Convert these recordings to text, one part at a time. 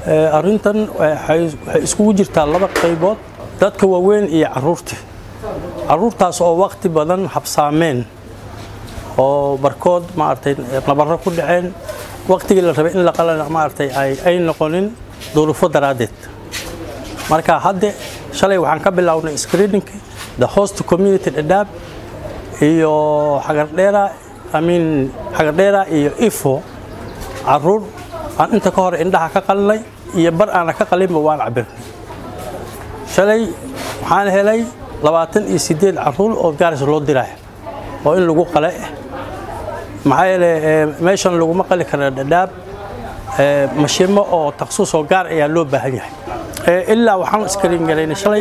arrintan waxay iskugu jirtaa laba qaybood dadka waaweyn iyo caruurta caruurtaas oo waqti badan habsaameen oo barkood maaragtay nabaro ku dhaceen waqtigii la rabay in la qalana maaragtay ay noqonin duruufo daraaddeed marka hadde shalay waxaan ka bilownay screeningka the host community dhadhaab iyo xagardheera amiin xagardheera iyo ifo caruur aan inta ka hor indhaha ka qalinay iyo bar aana ka qalinba waan cabirnay shalay waxaan helay labaatan iyo sideed caruur oo gaaris loo diraya oo in lagu qale maxaa yeele meeshan laguma qali kara dhadhaab mashimo oo taksuus oo gaar ayaa loo baahan yahay ilaa waxaan iskariin galaynay shalay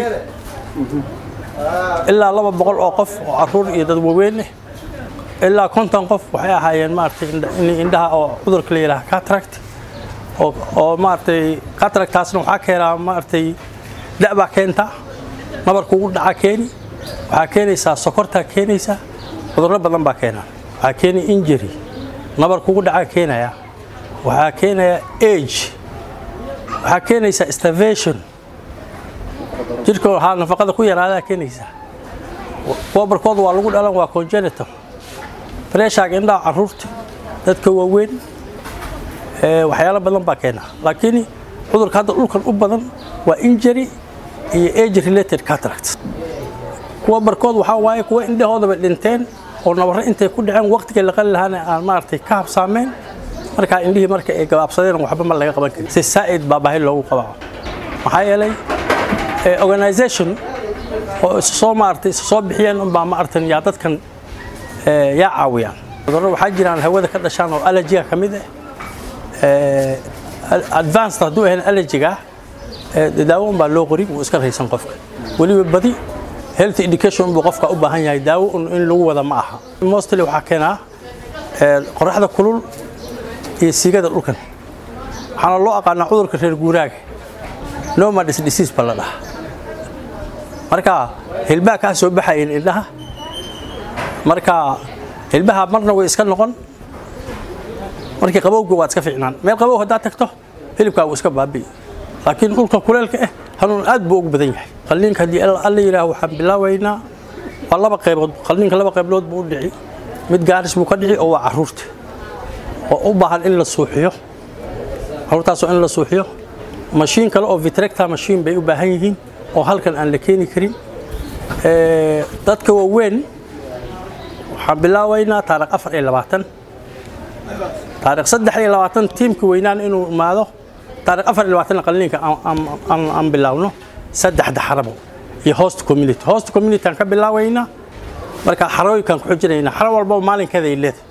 ilaa laba boqol oo qof oo caruur iyo dad waaweyn ah ilaa konton qof waxay ahaayeen maaragtay indhaha oo cudurka la yidhaha cataract oo oo maaragtay cataractaasna waxaa keenaa maaragtay da' baa keentaa nabarka ugu dhaca keeni waxaa keenaysaa sokortaa keenaysaa cudurro badan baa keenaa waxaa keeni injury nabarka ugu dhaca keenaya waxaa keenaya age waxaa keenaysaa starvation jirka waxaa nafaqada ku yaraadaa keenaysaa kuwa barkooda waa lagu dhalan waa congenital preshaga indhaha caruurta dadka waaweyn waxyaalo badan baa keena laakiin cudurka hadda dhulkan u badan waa injury iyo age related cataract kuwa barkood waxaa waaye kuwa indhahoodaba dhinteen oo nabarro intay ku dhaceen waqtigay la qali lahaana aan maaragtay ka habsaameen markaa indhihii marka ay gabaabsadeen waxba ma laga qaban karin si saa'id baa baahi loogu qabaa maxaa yeelay organization oo isu soo maaragtay isu soo bixiyeen unbaa maaragtan yaa dadkan yaa caawiyaan cudurro waxaa jiraan hawada ka dhashaan oo allergiga ka mid ah advanced hadduu ahayn allergiga daawo unbaa loo qori wuu iska raysan qofka weliba badi health education buu qofka u baahan yahay daawo in lagu wada ma aha mostly waxaa keenaa qoraxda kulul iyo siigada dhulkan waxaana loo aqaanaa cudurka reer guuraaga nomadis disease ba la dhaha marka hilbaha kaa soo baxayeen indhaha marka hilbaha marna way iska noqon markii qabowga waad iska fiicnaan meel qabow haddaad tagto hilibkaa wuu iska baabi'i laakiin dhulka kuleelka ah hanuun aad buu ugu badan yahay qalliinka haddii alla yidhaah waxaan bilaabaynaa waa laba qaybood qalliinka laba qaybood buu u dhici mid gaaris buu ka dhici oo waa caruurta oo u baahan in la suuxiyo caruurtaasoo in la suuxiyo mashiin kale oo vitrecta mashiin bay u baahan yihiin oo halkan aan la keeni karin dadka waaweyn waxaan bilaabaynaa taarikh afar iyo labaatan taarikh saddex iyo labaatan tiimka weynaan inuu imaado taarikh afar iyo labaatan qalliinka aan bilaawno saddexda xarabo iyo host community host community aan ka bilaabaynaa marka xarooyinkaan ku xujinaynaa xaro walbaba maalinkeeda ay leedahay